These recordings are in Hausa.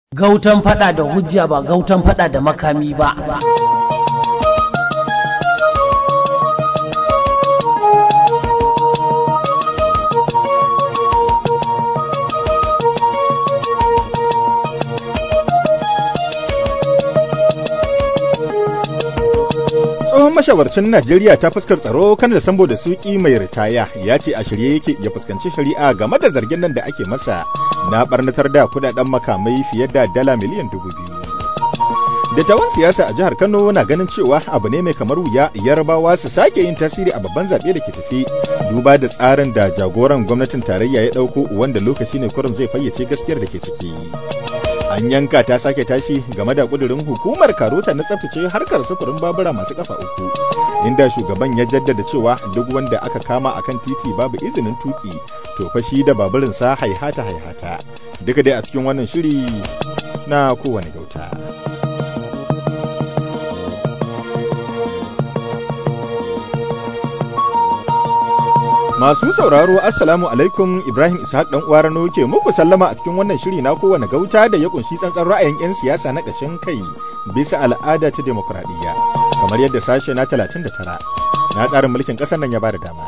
Gautan faɗa da hujja ba gautan faɗa da makami ba. tsohon mashawarcin Najeriya ta fuskar tsaro kan da sambo da suki mai ritaya ya ce a shirye yake ya fuskanci shari'a game da zargin nan da ake masa na barnatar da kudaden makamai fiye da dala miliyan dubu biyu. Dattawan siyasa a jihar Kano na ganin cewa abu ne mai kamar wuya yarabawa su sake yin tasiri a babban zaɓe da ke tafi duba da tsarin da jagoran gwamnatin tarayya ya ɗauko wanda lokaci ne kurum zai fayyace gaskiyar da ke ciki. an yanka ta sake tashi game da kudurin hukumar karota na tsaftace harkar sufurin babura masu kafa uku inda shugaban ya jaddada cewa duk wanda aka kama akan titi babu izinin tuki to fa shi da baburinsa haihata haihata duka dai a cikin wannan shiri na kowane gauta Masu sauraro Assalamu alaikum Ibrahim Ishaq dan uwa Rano ke muku sallama a cikin wannan shiri na kowane gauta da ya kunshi tsantsan ra'ayin 'yan siyasa na ƙashin kai bisa al'ada ta demokuraɗiyya kamar yadda sashe na 39 na tsarin mulkin ƙasar nan ya bada dama.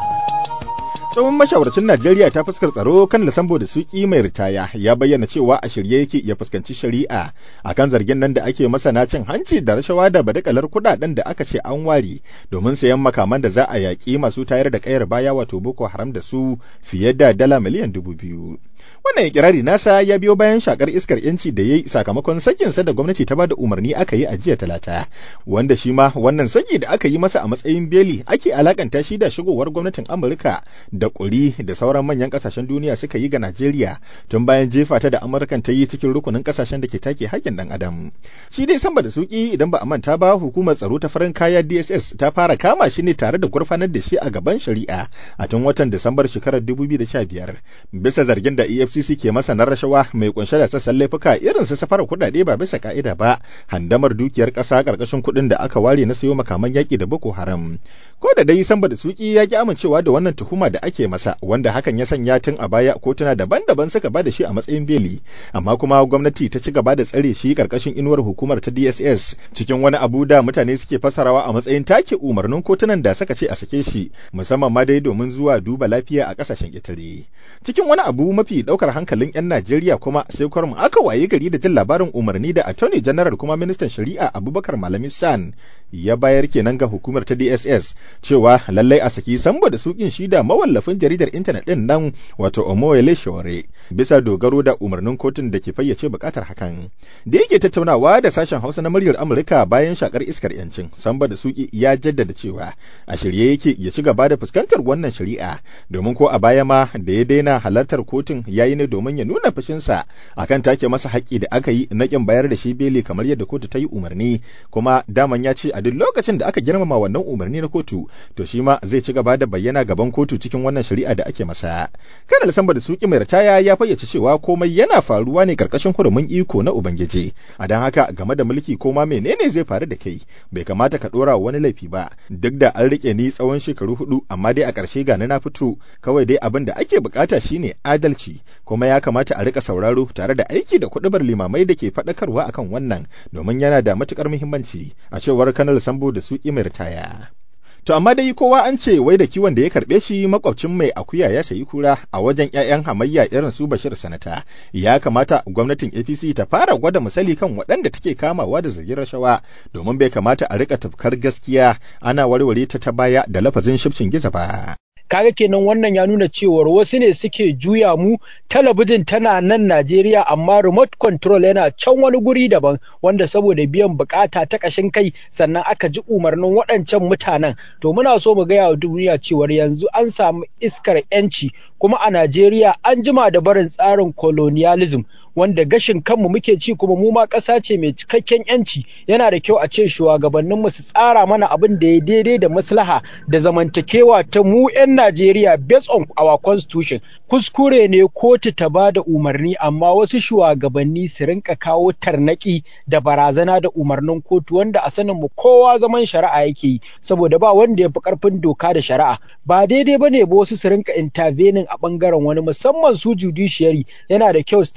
tsohon mashawarcin Najeriya ta fuskar tsaro kan Lasambo da Suki mai ritaya ya bayyana cewa a shirye yake ya fuskanci shari'a akan zargin nan da ake masa na cin hanci da rashawa da badakalar kudaden da aka ce an ware domin sayan makaman da za a yaƙi masu tayar da kayar baya wato Boko Haram da su fiye da dala miliyan dubu biyu. Wannan ikirari nasa ya biyo bayan shakar iskar yanci da ya yi sakamakon sakinsa da gwamnati ta bada umarni aka yi a jiya talata, wanda shi ma wannan saki da aka yi masa a matsayin beli ake alakanta shi da shigowar gwamnatin Amurka da ƙuri da sauran manyan ƙasashen duniya suka yi ga Najeriya tun bayan jefa ta da Amurkan ta yi cikin rukunin ƙasashen da ke take haƙƙin ɗan adam. Shi dai samba da suki idan ba a manta ba hukumar tsaro ta farin kaya DSS ta fara kama shi ne tare da gurfanar da shi a gaban shari'a a tun watan Disambar shekarar 2015 bisa zargin da EFCC ke masa na rashawa mai kunshe da sassan laifuka irin su safarar kuɗaɗe ba bisa ka'ida ba handamar dukiyar ƙasa ƙarƙashin kuɗin da aka ware na sayo makaman yaƙi da Boko Haram. Ko da dai samba da suki ya ki amincewa da wannan tuhuma da ake masa wanda hakan ya sanya tun a baya kotuna daban-daban suka ba da shi a matsayin beli amma kuma gwamnati ta ci gaba da tsare shi karkashin inuwar hukumar ta DSS cikin wani abu da mutane suke fasarawa a matsayin take umarnin kotunan da suka ce a sake shi musamman ma dai domin zuwa duba lafiya a kasashen ƙetare cikin wani abu mafi daukar hankalin 'yan Najeriya kuma sai kwarmu aka waye gari da jin labarin umarni da Attorney General kuma ministan shari'a Abubakar Malami San ya bayar kenan ga hukumar ta DSS cewa lallai a saki sambo da sukin shi da mawallafin jaridar intanet din nan wato Omoyele Shore bisa dogaro da umarnin kotun da ke fayyace bukatar hakan. Da yake tattaunawa da sashen Hausa na muryar Amurka bayan shakar iskar yancin, Samba da Suki ya jaddada cewa a shirye yake ya ci gaba da fuskantar wannan shari'a domin ko a baya ma da ya daina halartar kotun yayi ne domin ya nuna fushinsa akan take masa haƙƙi da aka yi na kin bayar da shi beli kamar yadda kotu ta yi umarni kuma daman ya ce a duk lokacin da aka girmama wannan umarni na kotu to shi ma zai ci gaba da bayyana gaban kotu cikin wannan shari'a da ake masa. Kanal Samba da Suki mai ritaya ya fayyace cewa komai yana faruwa ne karkashin hurumin iko na Ubangiji. A don haka game da mulki ko ma menene zai faru da kai bai kamata ka dora wani laifi ba duk da an rike ni tsawon shekaru hudu amma dai a ƙarshe ga na fito kawai dai abin da ake bukata shine adalci kuma ya kamata a rika sauraro tare da aiki da kuɗubar limamai da ke faɗakarwa akan wannan domin yana da matukar muhimmanci a cewar Kanal Sambo da Suki mai ritaya. To amma dai kowa an ce wai da kiwon da ya karɓe shi makwabcin mai akuya ya sayi kura a wajen 'ya'yan hamayya irin su Bashir Sanata. Ya kamata gwamnatin APC ta fara gwada misali kan waɗanda take kamawa da zargin rashawa domin bai kamata a rika tafkar gaskiya ana warware ta ta baya da lafazin shifcin giza ba. kaga kenan wannan ya nuna cewar wasu ne suke juya mu talabijin tana nan Najeriya amma remote control yana can wani guri daban wanda saboda biyan bukata ta kashin kai sannan aka ji umarnin waɗancan mutanen to muna so mu gaya wa duniya cewar yanzu an samu iskar yanci kuma a Najeriya an jima da barin tsarin colonialism wanda gashin kanmu muke ci kuma mu ma ƙasa ce mai cikakken yanci yana da kyau a ce shugabanninmu su tsara mana abin da ya daidai da maslaha da zamantakewa ta mu 'yan Najeriya based on our constitution kuskure ne kotu ta ba da umarni amma wasu shugabanni su rinka kawo tarnaki da barazana da umarnin kotu wanda a sanin mu kowa zaman shari'a yake yi saboda ba wanda ya fi karfin doka da shari'a ba daidai ba ne ba wasu su rinka intervening a bangaren wani musamman su judiciary yana da kyau su tashi tsaye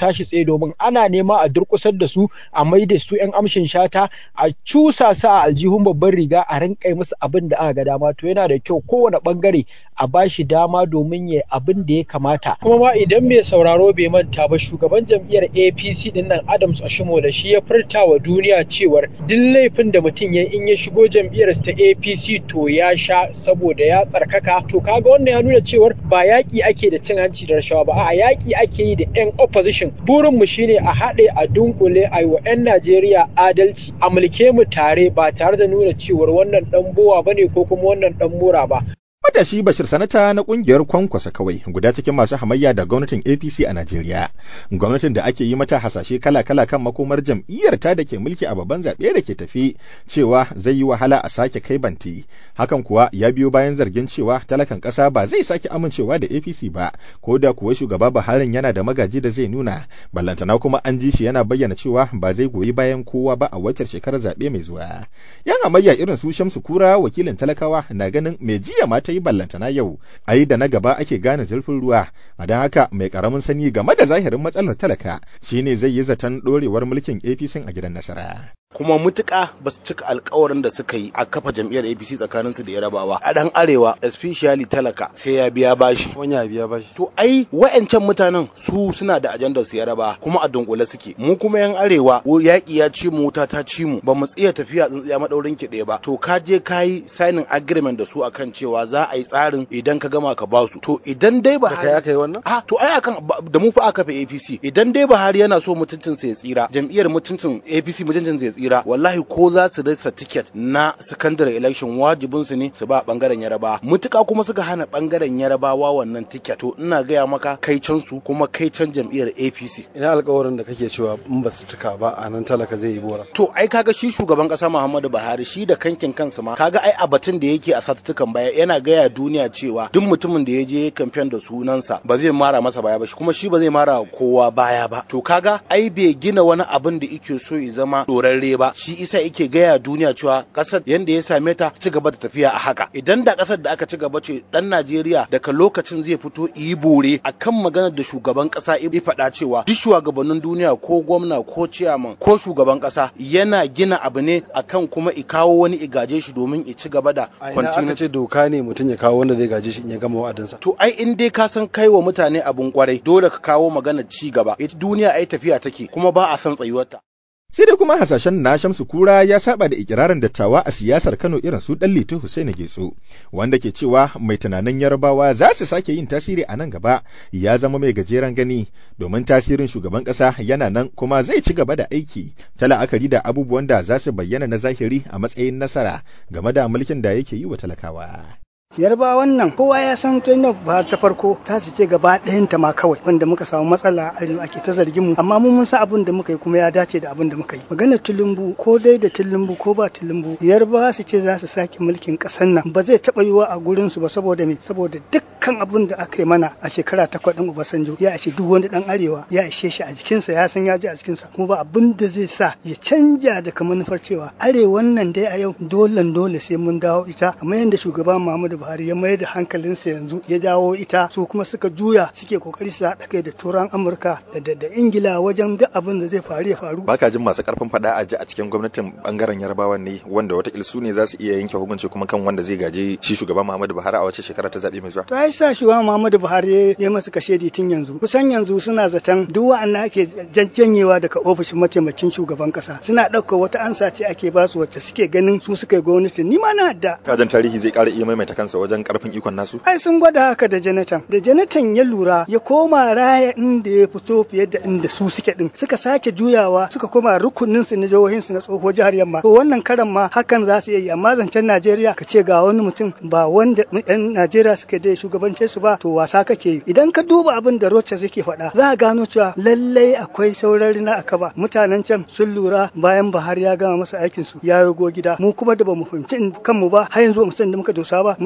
ne domin ana nema a durƙusar da su a mai da su 'yan amshin shata a cusa su a aljihun babban riga a rinƙa musu abin da aka ga dama to yana da kyau kowane ɓangare a bashi dama domin ya abin da ya kamata kuma ma idan mai sauraro bai manta ba shugaban jam'iyyar APC din nan Adams Ashimola shi ya furta wa duniya cewar duk laifin da mutum ya in ya shigo jam'iyyar ta APC to ya sha saboda ya tsarkaka to kaga wannan ya nuna cewar ba yaƙi ake da cin hanci da rashawa ba a yaƙi ake yi da 'yan opposition burin mu shine a haɗe a dunkule a yi wa 'yan Najeriya adalci a mulke mu tare ba tare da nuna cewar wannan ɗan bowa bane ko kuma wannan ɗan mura ba Matashi Bashir Sanata na kungiyar Kwankwasa kawai guda cikin masu hamayya da gwamnatin APC a Najeriya. Gwamnatin da ake yi mata hasashe kala-kala kan makomar jam'iyyar ta da ke mulki a babban zaɓe da ke tafi cewa zai yi wahala a sake kai banti. Hakan kuwa ya biyo bayan zargin cewa talakan ƙasa ba zai sake amincewa da APC ba, ko da kuwa shugaba Buhari yana da magaji da zai nuna. Ballantana kuma an ji shi yana bayyana cewa ba zai goyi bayan kowa ba a wacce shekarar zaɓe mai zuwa. Yan hamayya irin su Shamsu Kura wakilin talakawa na ganin mai jiya mata yi ballantana yau a yi da na gaba ake gane zurfin ruwa a don haka mai karamin sani game da zahirin matsalar talaka shine zai yi zaton dorewar mulkin apc a gidan nasara kuma mutuka ba su cika alkawarin da suka yi a kafa jam'iyyar apc tsakanin su da yarabawa a dan arewa especially talaka sai ya biya bashi wani ya biya bashi to ai wa'ancan mutanen su suna da ajandar su yaraba kuma a dunkule suke mu kuma yan arewa yaƙi ya ci mu wuta ta ci mu ba mu tsiya tafiya tsintsiya madaurin ki ɗaya ba to ka je ka yi signing agreement da su akan cewa za a yi tsarin idan ka gama ka basu to idan dai ba kai aka yi wannan a to ai akan da mu fa aka fa APC idan dai Buhari yana so mutuncin sa ya tsira jam'iyyar mutuncin APC mutuncin sa ya tsira wallahi ko za su rasa ticket na secondary election wajibin su ne su ba bangaren Yaraba mutuka kuma suka hana bangaren Yarabawa wannan ticket to ina gaya maka kai can su kuma kai can jam'iyyar APC ina alƙawarin da kake cewa in ba su cika ba a nan talaka zai yi bora to ai kaga shi shugaban kasa Muhammadu Buhari shi da kankin kansa ma kaga ai a batun da yake a satuttukan baya yana gaya duniya cewa duk mutumin da ya je kamfen da sunansa ba zai mara masa baya ba kuma shi ba zai mara kowa baya ba to kaga ai bai gina wani abin da yake so ya zama dorarre ba shi isa yake gaya duniya cewa kasar yanda ya same ta ci gaba da tafiya a haka idan da kasar da aka ci gaba ce dan Najeriya daga lokacin zai fito yi bore akan maganar da shugaban kasa ya faɗa cewa duk shugabannin duniya ko gwamna ko ciyaman ko shugaban kasa yana gina abu ne akan kuma i kawo wani igaje shi domin i ci gaba da aka ce doka ne mutum ya kawo wanda zai gaje shi in ya gama wa'adinsa to ai in dai ka san kai wa mutane abun kwarai dole ka kawo maganar ci gaba ita duniya ai tafiya take kuma ba a san tsayuwarta sai dai kuma hasashen na Shamsu Kura ya saba da ikirarin dattawa a siyasar Kano irin su Dan Litu Hussein Getso wanda ke cewa mai tunanin Yarbawa za su sake yin tasiri a nan gaba ya zama mai gajeren gani domin tasirin shugaban kasa yana nan kuma zai ci gaba da aiki ta la'akari da abubuwan da za su bayyana na zahiri a matsayin nasara game da mulkin da yake yi wa talakawa. yarba wannan kowa ya san tun ba ta farko ta su ce gaba ɗayanta ma kawai wanda muka samu matsala arewa ake ta zargin mu amma mun mun san abin da muka yi kuma ya dace da abin da muka yi maganar tulumbu ko dai da tulumbu ko ba tulumbu yarba su ce za su sake mulkin ƙasar nan ba zai taɓa yiwa a gurin su ba saboda me saboda dukkan abin da aka yi mana a shekara takwas ɗin Obasanjo ya ishe duk wani ɗan arewa ya ishe shi a jikinsa ya san ya ji a jikinsa kuma ba abin da zai sa ya canja daga manufar cewa arewan nan dai a yau dole dole sai mun dawo ita kamar yadda shugaban Muhammadu Buhari ya mayar da hankalinsa yanzu ya jawo ita su kuma suka juya suke kokari su haɗa kai da turan Amurka da da Ingila wajen duk abin da zai faru ya faru. Baka jin masu karfin faɗa a ji a cikin gwamnatin bangaren Yarbawa ne wanda watakila su ne za su iya yanke hukunci kuma kan wanda zai gaje shi shugaban Muhammadu Buhari a wace shekara ta zaɓe mai zuwa. To ai sa shugaban Muhammadu Buhari ya masa kashedi tun yanzu kusan yanzu suna zaton duk wa'annan ake jajjanyewa daga ofishin mataimakin shugaban kasa suna ɗaukar wata ansa ce ake basu wacce suke ganin su suka yi gwamnati ni ma na da. Kajan tarihi zai ƙara iya maimaita kansa wajen karfin ikon nasu? Ai sun gwada haka da Jonathan. Da Jonathan ya lura ya koma raya inda ya fito fiye da inda su suke din. Suka sake juyawa suka koma rukunin su na jihohin su na tsoho jihar Yamma. To wannan karan ma hakan za su iya yi amma zancen Najeriya ka ce ga wani mutum ba wanda yan Najeriya suka da shugabance su ba to wasa kake yi. Idan ka duba abin da Rochas yake faɗa za a gano cewa lallai akwai saurari na akaba. Mutanen can sun lura bayan Buhari ya gama masa aikin su ya yago gida. Mu kuma da bamu fahimci kanmu ba har yanzu ba mu san da muka dosa ba muna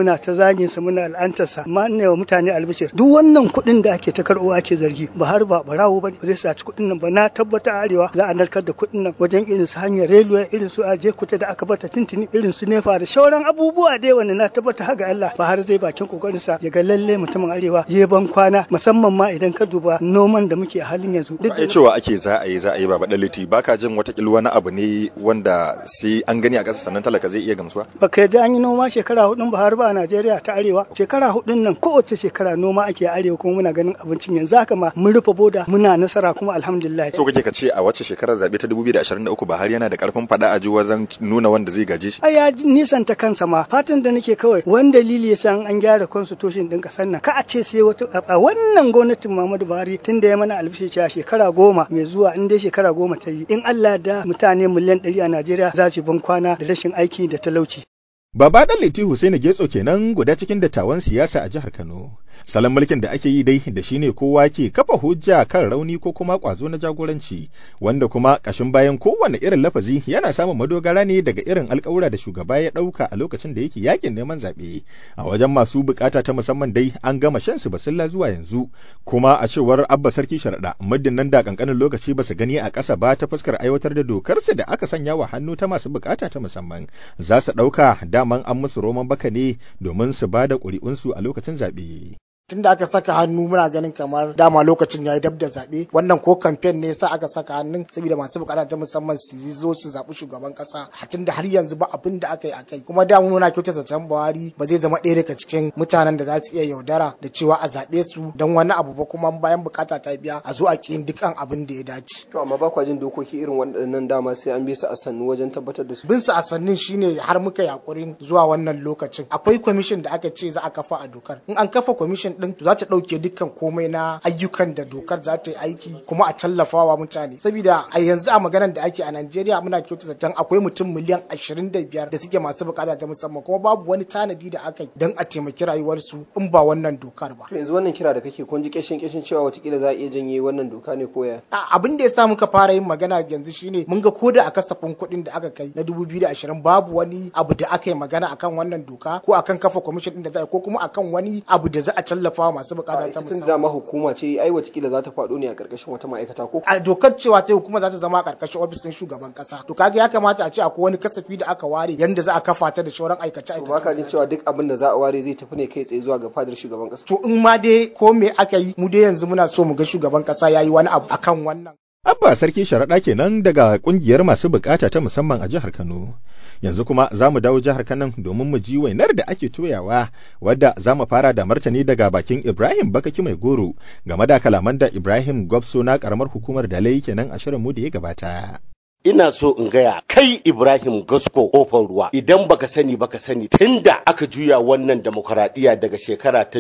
muna ta zagin sa muna al'antarsa amma ina wa mutane albishir duk wannan kuɗin da ake ta karɓo ake zargi ba har ba barawo ba zai saci kuɗin nan ba na tabbata arewa za a narkar da kuɗin nan wajen irin su hanyar railway irin su aje kuta da aka bata tintini irin su nefa da shauran abubuwa dai wanda na tabbata haga Allah ba har zai bakin kokarin sa ya ga lalle mutumin arewa ya ban kwana musamman ma idan ka duba noman da muke a halin yanzu duk da cewa ake za a yi za a yi ba badaliti baka jin watakila wani abu ne wanda sai an gani a ƙasa sannan talaka zai iya gamsuwa baka yadda an yi noma shekara hudun ba har ba a Najeriya ta arewa shekara hudun nan kowace shekara noma ake a arewa kuma muna ganin abincin yanzu haka ma mun rufe boda muna nasara kuma alhamdulillah so kake ka ce a wacce shekarar zabe ta 2023 Buhari yana da karfin fada a ji wajen nuna wanda zai gaje shi ai ya nisanta kansa ma fatan da nake kawai wani dalili yasa an gyara constitution din kasar nan ka a ce sai wata a wannan gwamnatin Muhammadu Buhari tun da ya mana albishi cewa shekara goma mai zuwa in dai shekara goma ta yi in Allah da mutane miliyan ɗari a Najeriya za su ban kwana da rashin aiki da talauci Baba ɗan Liti Hussaini Getso kenan guda cikin dattawan siyasa a jihar Kano. Salon mulkin da ake yi dai da shi ne kowa ke kafa hujja kan rauni ko kuma ƙwazo na jagoranci, wanda kuma ƙashin bayan kowane irin lafazi yana samun madogara ne daga irin alƙawura da shugaba ya ɗauka a lokacin da yake yakin neman zaɓe. A wajen masu buƙata ta musamman dai an gama shan su basilla zuwa yanzu, kuma a cewar Abba Sarki Sharaɗa muddin nan da ƙanƙanin lokaci ba su gani a ƙasa ba ta fuskar aiwatar da dokarsu da aka sanya wa hannu ta masu buƙata ta musamman. Za su ɗauka daman an musu roman baka ne domin su ba da ƙuri'unsu a lokacin zaɓe. tun da aka saka hannu muna ganin kamar dama lokacin ya yi dab da zaɓe wannan ko kamfen ne sa aka saka hannun saboda masu bukata ta musamman su zo su zaɓi shugaban ƙasa tun da har yanzu ba abin da aka yi a kai kuma da muna kyauta zaton buhari ba zai zama ɗaya daga cikin mutanen da za su iya yaudara da cewa a zaɓe su don wani abu ba kuma bayan bukata ta biya a zo a ƙin dukkan abin da ya dace. to amma ba kwa jin dokoki irin waɗannan dama sai an bi su a sannu wajen tabbatar da su. bin su a sannin shine har muka yakurin zuwa wannan lokacin akwai kwamishin da aka ce za a kafa a dokar in an kafa kwamishin din za ta ɗauke dukkan komai na ayyukan da dokar za ta yi aiki kuma a tallafawa mutane saboda a yanzu a maganar da ake a Najeriya muna kyautata zaton akwai mutum miliyan 25 da suke masu bukata ta musamman kuma babu wani tanadi da aka yi don a taimaki rayuwarsu in ba wannan dokar ba. To yanzu wannan kira da kake kun ji kishin kishin cewa watakila za a iya janye wannan doka ne ko ya? Abin da ya sa muka fara yin magana yanzu shine mun ga koda a kasafin kuɗin da aka kai na 2020 babu wani abu da aka yi magana akan wannan doka ko akan kafa kwamishin din da za a ko kuma akan wani abu da za a tallafa masu bukata ta musamman. dama hukuma ce ai watakila za ta faɗo ne a ƙarƙashin wata ma'aikata ko. A dokar cewa ta hukuma za ta zama a ƙarƙashin ofisin shugaban ƙasa. To kaga ya kamata a ce akwai wani kasafi da aka ware yanda za a kafa ta da shauran aikace aikace. Ba ka jin cewa duk abin da za a ware zai tafi ne kai tsaye zuwa ga fadar shugaban ƙasa. To in ma dai ko me aka yi mu dai yanzu muna so mu ga shugaban ƙasa ya yi wani abu akan wannan. Abba Sarki Sharaɗa kenan daga ƙungiyar masu bukata ta musamman a jihar Kano. Yanzu kuma za mu dawo jihar Kano domin mu ji wainar da ake toyawa wadda za mu fara da martani daga bakin Ibrahim Bakaki Mai Goro game da kalaman da Ibrahim Gwabso na karamar hukumar Dalai kenan a shirin mu da ya gabata. ina so in gaya kai Ibrahim Gasko kofar ruwa idan baka sani baka sani tunda aka juya wannan demokradiyya daga shekara ta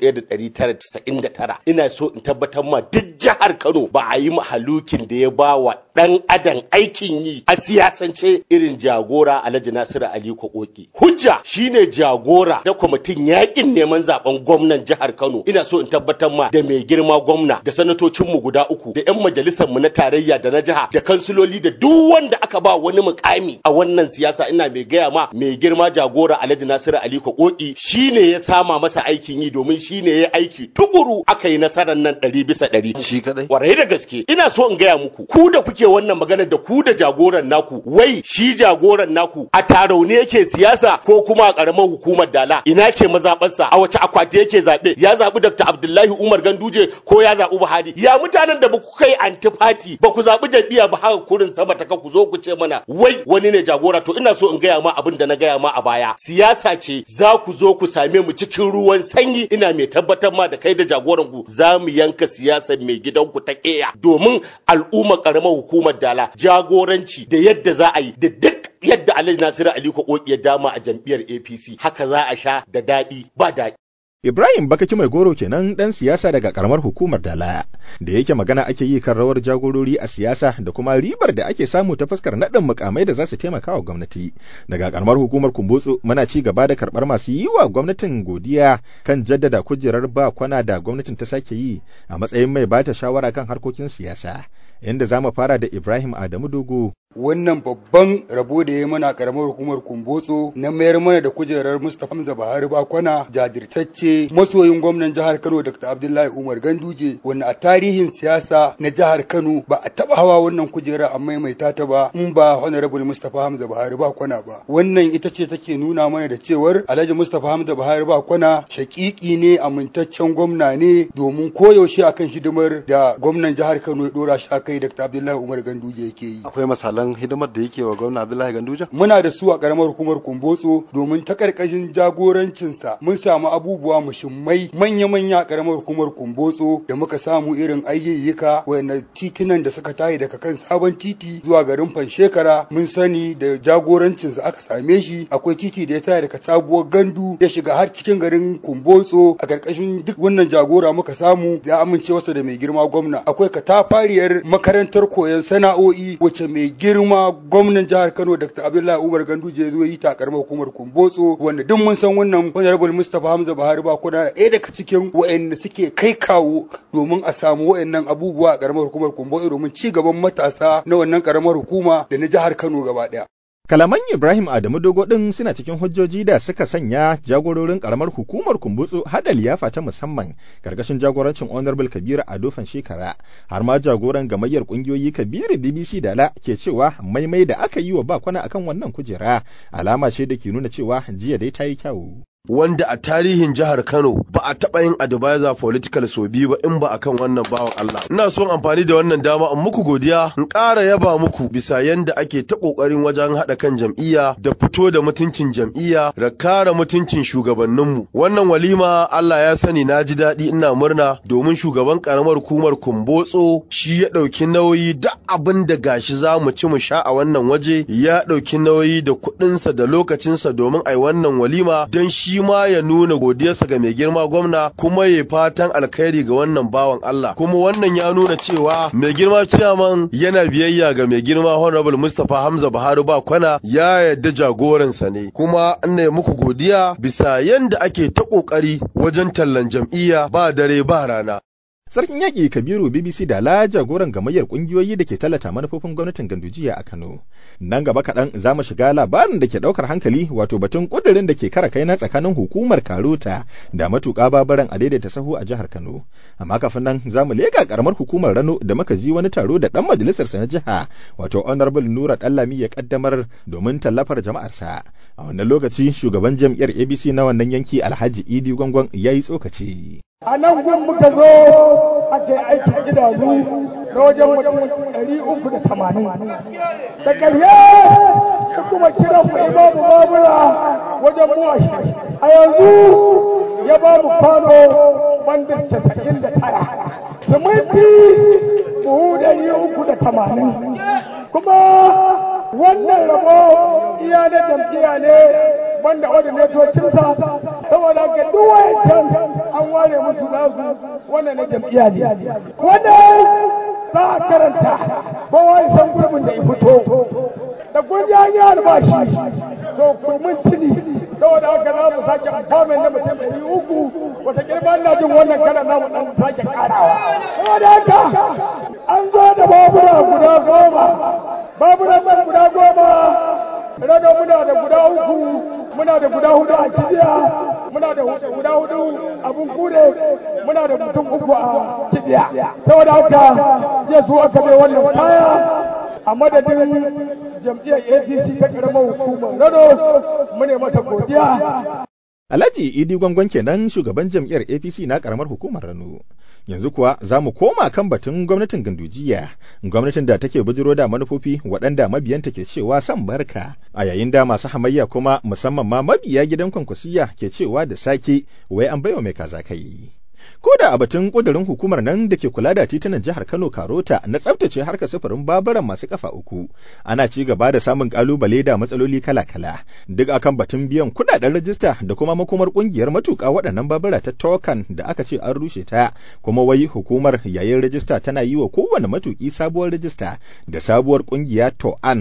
1999 ina so in tabbatar ma duk jihar Kano ba a yi mahalukin da ya ba wa dan adam aikin yi a siyasance irin jagora Alhaji Nasiru Ali Kokoki hujja shine jagora da kwamitin yakin neman zaben gwamnan jihar Kano ina so in tabbatar ma da mai girma gwamna da sanatocin mu guda uku da yan majalisar mu na tarayya da na jiha da kansiloli da duk wanda aka ba wani mukami a wannan siyasa ina mai gaya ma mai girma jagora Alhaji Nasiru Ali Kokoki shine ya sama masa aikin yi domin shine ya aiki tukuru aka yi nasarar nan ɗari bisa ɗari. Shi kadai. Warai da gaske ina so in gaya muku ku da kuke wannan magana da ku da jagoran naku wai shi jagoran naku a tarauni yake siyasa ko kuma a ƙaramar hukumar dala ina ce mazaɓarsa a wace akwati yake zaɓe ya zaɓi Dr. Abdullahi Umar Ganduje ko ya zaɓi Buhari ya mutanen da ba ku kai antifati ba ku zaɓi jam'iyya ba haka kurin sama ta ku zo ku ce mana wai wani ne jagora to ina so in gaya ma abin da na gaya ma a baya siyasa ce za ku zo ku same mu cikin ruwan sanyi ina mai tabbatar ma da kai da jagoran ku za mu yanka siyasar mai gidanku ta ƙeya domin al'ummar karamar hukumar dala jagoranci da yadda za a yi da duk yadda Alhaji Nasiru Ali Kokoki ya dama a jam'iyyar APC haka za a sha da daɗi ba daɗi Ibrahim Bakaki Mai Goro kenan ɗan siyasa daga ƙaramar hukumar Dala, da yake magana ake yi kan rawar jagorori a siyasa da kuma ribar da ake samu ta fuskar naɗin mukamai da za su taimaka wa gwamnati. Daga ƙaramar hukumar Kumbotso muna ci gaba da karɓar masu yi wa gwamnatin godiya kan jaddada kujerar ba kwana da gwamnatin ta sake yi a matsayin mai bata shawara kan harkokin siyasa. Inda za mu fara da Ibrahim Adamu Dogo wannan babban rabo da ya mana karamar hukumar kumbotso na mayar mana da kujerar mustapha hamza buhari bakwana jajirtacce masoyin gwamnan jihar kano dr abdullahi umar ganduje wanda a tarihin siyasa na jihar kano ba a taba hawa wannan kujerar a maimaita ta ba in ba honorable mustapha hamza buhari bakwana ba wannan ita ce take nuna mana da cewar alhaji mustapha hamza buhari bakwana shakiki ne amintaccen gwamna ne domin koyaushe akan hidimar da gwamnan jihar kano ya dora shi akai dr abdullahi umar ganduje yake yi akwai misalan hidimar da yake wa gwamna abdullahi ganduje muna da su a karamar hukumar kumbotso domin ta karkashin jagorancinsa mun samu abubuwa mushimmai manya-manya a karamar hukumar kumbotso da muka samu irin ayyayyuka wanda titunan da suka tayi daga kan sabon titi zuwa garin fanshekara mun sani da jagorancinsa aka same shi akwai titi da ya tayi daga sabuwar gandu ya shiga har cikin garin kumbotso a karkashin duk wannan jagora muka samu ya amince wasa da mai girma gwamna akwai katafariyar makarantar koyon sana'o'i wacce mai girma gwamnan jihar Kano Dr. Abdullahi Umar Ganduje ya zo yi ta karamar hukumar Kumbotso wanda duk mun san wannan Honorable Mustapha Hamza Buhari ba kuna ɗaya daga cikin waɗanda suke kai kawo domin a samu waɗannan abubuwa a karamar hukumar Kumbotso domin ci gaban matasa na wannan karamar hukuma da na jihar Kano gaba ɗaya. Kalaman Ibrahim Adamu Dogo ɗin suna cikin hujjoji da suka sanya jagororin ƙaramar hukumar kumbutsu hada liyafa ta musamman karkashin jagorancin Honorable Kabiru Adofan shekara har ma jagoran gamayyar ƙungiyoyi Kabiru BBC Dala ke cewa maimai da aka yi wa bakwana akan wannan kujera alama ce da ke nuna cewa jiya dai ta yi kyawu. wanda a tarihin jihar Kano ba a taɓa yin advisor political so biyu ba in ba akan wannan bawan Allah. Ina son amfani da wannan dama in muku godiya in ƙara yaba muku bisa yanda ake ta ƙoƙarin wajen haɗa kan jam'iyya da fito da mutuncin jam'iyya da kare mutuncin shugabanninmu. Wannan walima Allah ya sani na ji daɗi ina murna domin shugaban ƙaramar hukumar Kumbotso shi ya ɗauki nauyi duk abin da gashi za mu ci mu sha a wannan waje ya ɗauki nauyi da kuɗinsa da lokacinsa domin a yi wannan walima don shi shi ma ya nuna godiyarsa ga mai girma gwamna kuma ya fatan alkhairi ga wannan bawan Allah kuma wannan ya nuna cewa mai girma ciyaman yana biyayya ga mai girma honorable Mustapha Hamza Buhari ba kwana ya yarda jagoransa ne kuma ina muku godiya bisa yanda ake ta kokari wajen tallan jam'iyya ba dare ba rana Sarkin yaƙi Kabiru BBC da la jagoran gamayyar ƙungiyoyi da ke tallata manufofin gwamnatin Gandujiya a Kano. Nan gaba kaɗan za mu shiga labarin da ke ɗaukar hankali wato batun ƙudurin da ke kara kaina tsakanin hukumar Karota da matuƙa babaran a daidaita sahu a jihar Kano. Amma kafin nan za mu leƙa ƙaramar hukumar Rano da muka ji wani taro da ɗan majalisarsa na jiha wato Honorable Nura Ɗallami ya ƙaddamar domin tallafar jama'arsa. A wannan lokaci shugaban jam'iyyar ABC na wannan yanki Alhaji Idi Gwangwan ya yi tsokaci. a nan gun muka zo ake aikin idanu na wajen mutum ɗari uku da tamanin da ƙarye da kuma kiran mu imamu babura wajen mu a yanzu ya ba mu kwano bandar casa'in da tara siminti buhu ɗari uku da tamanin kuma wannan rabo iya na jam'iyya ne banda ordinatocinsa saboda ga duk wayancan an ware musu nasu wannan na jam'iyya ne wannan za a karanta kowa ya san gurbin da ya fito da kun ji an yi albashi to kurmin tuni saboda haka za mu sake amfamin na mutum ɗari uku wata girma na jin wannan kana za mu ɗan sake ƙarawa saboda haka an zo da babura guda goma baburan nan guda goma rado muna da guda uku muna da guda hudu a kibiya muna da guda hudu abun kure muna da mutum uku a kibiya saboda haka je su aka bai wannan kaya a madadin jam'iyyar apc ta karamar hukumar rado mune masa godiya Alhaji Idi Gwangwan kenan shugaban jam'iyyar APC na karamar hukumar Rano. Yanzu kuwa za mu koma kan batun gwamnatin Gandujiya, gwamnatin da take bujiro da manufofi waɗanda mabiyanta ke cewa san barka, a yayin da masu hamayya kuma musamman ma mabiya gidan kwankwasiya ke cewa da sake wai an baiwa mai kaza kai. ko da a batun kudurin hukumar nan da ke kula da titunan jihar Kano Karota na tsaftace harkar sufurin baburan masu kafa uku ana ci gaba da samun kalubale da matsaloli kala-kala duk akan batun biyan kudaden rajista da kuma makomar kungiyar matuka waɗannan babura ta tokan da aka ce an rushe ta kuma wai hukumar yayin rajista tana yi wa kowane matuki sabuwar rajista da sabuwar kungiya to'an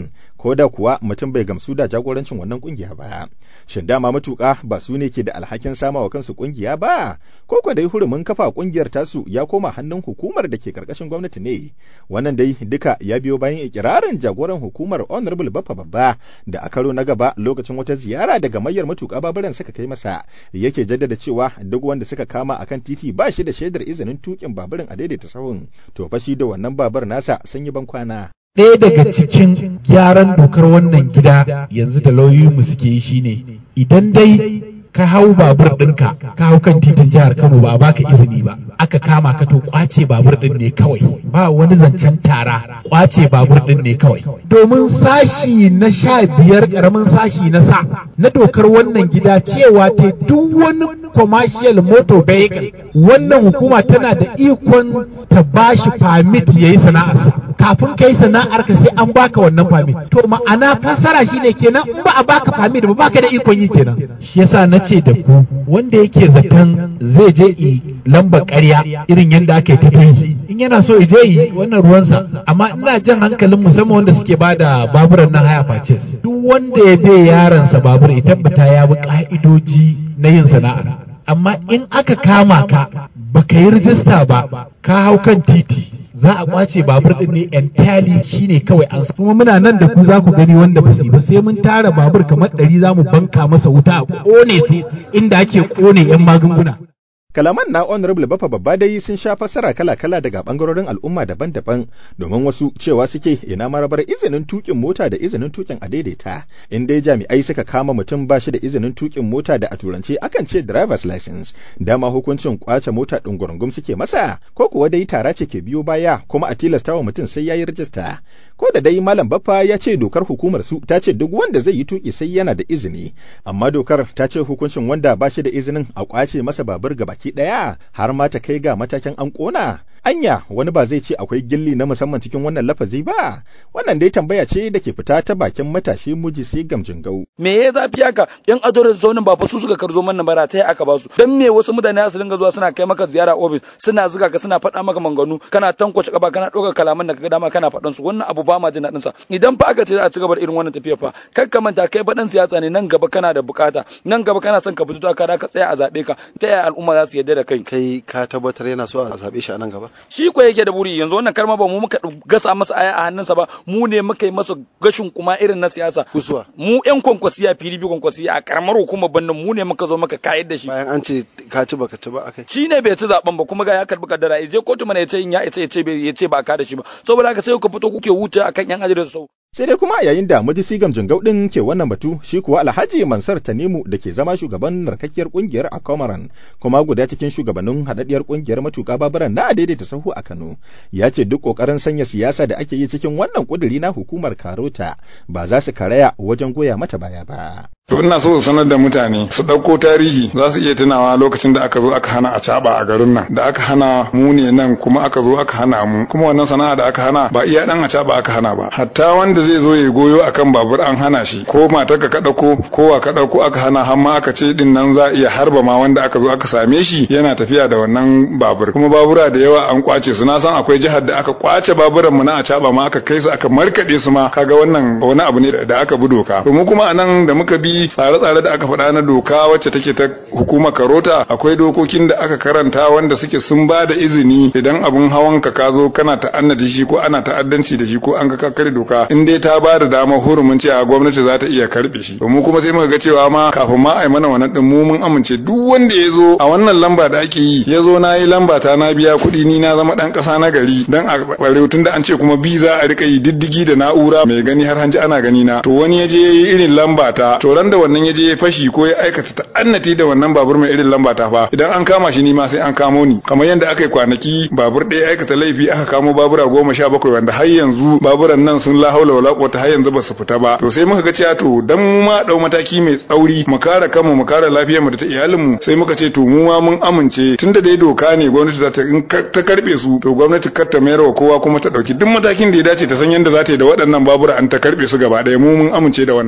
ko da kuwa mutum bai gamsu da jagorancin wannan kungiya ba shin dama matuƙa ba su ne ke da alhakin sama wa kansu kungiya ba ko ko dai hurumin kafa kungiyar tasu ya koma hannun hukumar da ke karkashin gwamnati ne wannan dai duka ya biyo bayan ikirarin jagoran hukumar honorable baffa babba da a karo na gaba lokacin wata ziyara daga mayar matuƙa baburan suka kai masa yake jaddada cewa duk wanda suka kama akan titi ba shi da shaidar izinin tukin baburin a daidaita sahun to fa shi da wannan babur nasa sun yi ban kwana ɗaya daga cikin gyaran dokar wannan gida yanzu da lauyoyinmu suke yi shine idan dai ka hau babur ɗinka ka hau kan titin jihar Kano ba a baka izini ba aka kama ka to kwace babur ɗin ne kawai ba wani zancen tara kwace babur ɗin ne kawai domin sashi na sha biyar ƙaramin sashi na sa na dokar wannan gida cewa ta duk wani commercial motor vehicle wannan hukuma tana da ikon ta bashi permit ya yi sana'arsa kafin ka yi sana'ar ka sai an baka wannan permit to ma'ana fassara shine kenan in ba a baka permit ba baka da ikon yi kenan shi yasa na ce da ku wanda yake zaton zai je i lamba ƙarya irin yadda aka yi ta yi in yana so je yi wannan ruwansa amma ina jan hankalin musamman wanda suke ba da baburan na haya purchase duk wanda ya bai yaransa babur ya tabbata ya bi ka'idoji na yin sana'ar amma in aka kama ka baka yi rijista ba ka hau kan titi za a kwace babur din ne entirely shine kawai an kuma muna nan da ku za ku gani wanda ba su ba sai mun tara babur kamar ɗari za mu banka masa wuta a kone su inda ake kone yan magunguna Kalaman na Honorable Baffa Babba dai sun sha fassara kala-kala daga bangarorin al'umma daban-daban domin wasu cewa suke ina marabar izinin tukin mota da izinin tukin a daidaita. In dai jami'ai suka kama mutum ba shi da izinin tukin mota da a turance akan ce driver's license. Dama hukuncin kwace mota ɗungurungum suke masa ko kuwa dai tara ce ke biyo baya kuma a tilasta wa mutum sai ya yi rijista. Ko da dai Malam Baffa ya ce dokar hukumar su ta ce duk wanda zai yi tuki sai yana da izini. Amma dokar ta ce hukuncin wanda ba shi da izinin a kwace masa babur gaba baki ɗaya har ma ta kai ga matakin an ƙona. Anya wani ba zai ce akwai gilli na musamman cikin wannan lafazi ba, wannan dai tambaya ce da ke fita ta bakin matashi muji sai gamjin gau. Me ya zafi haka? Yan ado da zaunin ba fa su suka karzo mana bara ta aka ba su. Dan me wasu mutane su dinga zuwa suna kai maka ziyara ofis, suna zuga ka suna faɗa maka manganu, kana tankwace kaba kana ɗaukar kalaman da kaga dama kana faɗan su. Wannan abu ba ma jin daɗin sa. Idan fa aka ce a ci gaba da irin wannan tafiyar fa, kar ka manta kai faɗan siyasa ne nan gaba kana da bukata, nan gaba kana son ka fito takara ka tsaya a zaɓe ka. Ta yaya al'umma za su yarda da kai? Kai ka tabbatar yana so a zaɓe shi a nan gaba? Shi ko yake da buri yanzu wannan karma ba mu muka gasa masa aya a hannunsa ba mu ne muka yi masa gashin kuma irin na siyasa kusuwa mu yan kwankwasiya PDP kwankwasiya a karamar hukumar bannin mu ne muka zo muka kayar da shi bayan an ce ka ci baka ci ba akai shi ne bai ci zaben ba kuma ga ya karbi kaddara ya je kotu mana ya ce in ya ce ya ce ya ce ba ka da shi ba saboda haka sai ku fito kuke wuce akan yan ajiyar sau sai dai kuma yayin da majisi gamjin gaudin ke wannan batu shi kuwa alhaji mansar tanimu da ke zama shugaban narkakkiyar kungiyar a komaran kuma guda cikin shugabannin haɗaɗɗiyar kungiyar matuƙa babaran na daidaita sahu a kano ya ce duk ƙoƙarin sanya siyasa da ake yi cikin wannan ƙuduri na hukumar karota ba za su karaya wajen goya mata baya ba To ina so su sanar da mutane su ɗauko tarihi za su iya tunawa lokacin da aka zo aka hana a caɓa a garin nan da aka hana mu ne nan kuma aka zo aka hana mu kuma wannan sana'a da aka hana ba iya ɗan a caɓa aka hana ba hatta wanda zai zo ya goyo akan babur an hana shi ko matar ka ɗauko ko wa ka ɗauko aka hana har ma aka ce din nan za a iya harba ma wanda aka zo aka same shi yana tafiya da wannan babur kuma babura da yawa an kwace su na san akwai jihar da aka kwace baburan mu na a caɓa ma aka kai su aka markaɗe su ma kaga wannan wani abu ne da aka bi doka to mu kuma anan da muka bi tsare-tsare da aka faɗa na doka wacce take ta hukumar karota akwai dokokin da aka karanta wanda suke sun ba da izini idan abun hawan ka ka zo kana ta'annadi shi ko ana ta'addanci da shi ko an ka kare doka in dai ta ba da damar hurumin cewa gwamnati za ta iya karɓe shi to mu kuma sai muka ga cewa ma kafin ma a yi mana wannan din mu mun amince duk wanda ya zo a wannan lamba da ake yi ya zo na yi lamba ta na biya kuɗi ni na zama ɗan ƙasa na gari dan a ɓarewa tun da an ce kuma bi za a riƙa yi diddigi da na'ura mai gani har hanji ana gani na to wani ya je ya yi irin lamba ta to ran da wannan ya je ya fashi ko ya aikata ta'annati da wannan babur mai irin lamba ta fa idan an kama shi ni ma sai an kamo ni kamar yadda aka yi kwanaki babur ɗaya aikata laifi aka kamo babura goma sha bakwai wanda har yanzu baburan nan sun la haula wala quwwata har yanzu ba su fita ba to sai muka ga cewa to dan mu ma dau mataki mai tsauri mu kare kanmu mu kare lafiyar mu da ta iyalin mu sai muka ce to mu ma mun amince tunda dai doka ne gwamnati za ta in ta karbe su to gwamnati kar ta mayar wa kowa kuma ta dauki duk matakin da ya dace ta san yadda za ta yi da waɗannan babura an ta karbe su gaba ɗaya mu mun amince da wannan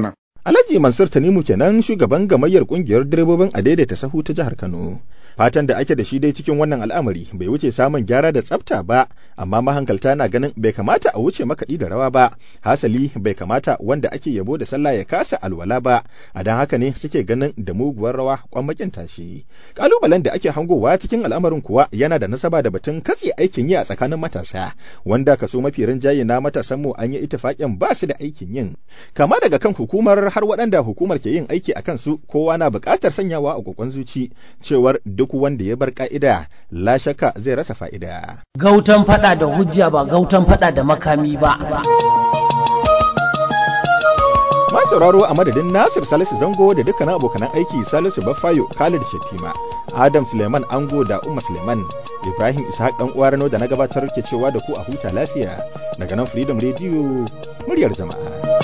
Alhaji Mansur Tanimu kenan shugaban gamayyar kungiyar direbobin a daidaita sahu ta jihar Kano. Fatan da ake da shi dai cikin wannan al'amari bai wuce samun gyara da tsafta ba, amma mahankalta na ganin bai kamata a wuce makaɗi da rawa ba, hasali bai kamata wanda ake yabo da sallah ya kasa alwala ba, a don haka ne suke ganin da muguwar rawa kwammakin tashi. Kalubalen da ake hangowa cikin al'amarin kuwa yana da nasaba da batun katse aikin yi a tsakanin matasa, wanda kaso mafi rinjaye na matasan mu an yi itifaƙin ba su da aikin yin. Kama daga kan hukumar har waɗanda hukumar ke yin aiki a kansu kowa na buƙatar sanyawa a kokon zuci cewar duk wanda ya bar ka'ida la shakka zai rasa fa'ida. Gautan fada da hujja ba gautan fada da makami ba. Ma sauraro a madadin Nasir Salisu Zango da dukkanin abokanan aiki Salisu Baffayo Khalid Shettima, Adam Suleiman Ango da Umma Suleiman, Ibrahim Ishaq dan uwa Rano da na gabatar ke cewa da ku a huta lafiya daga nan Freedom Radio muryar jama'a.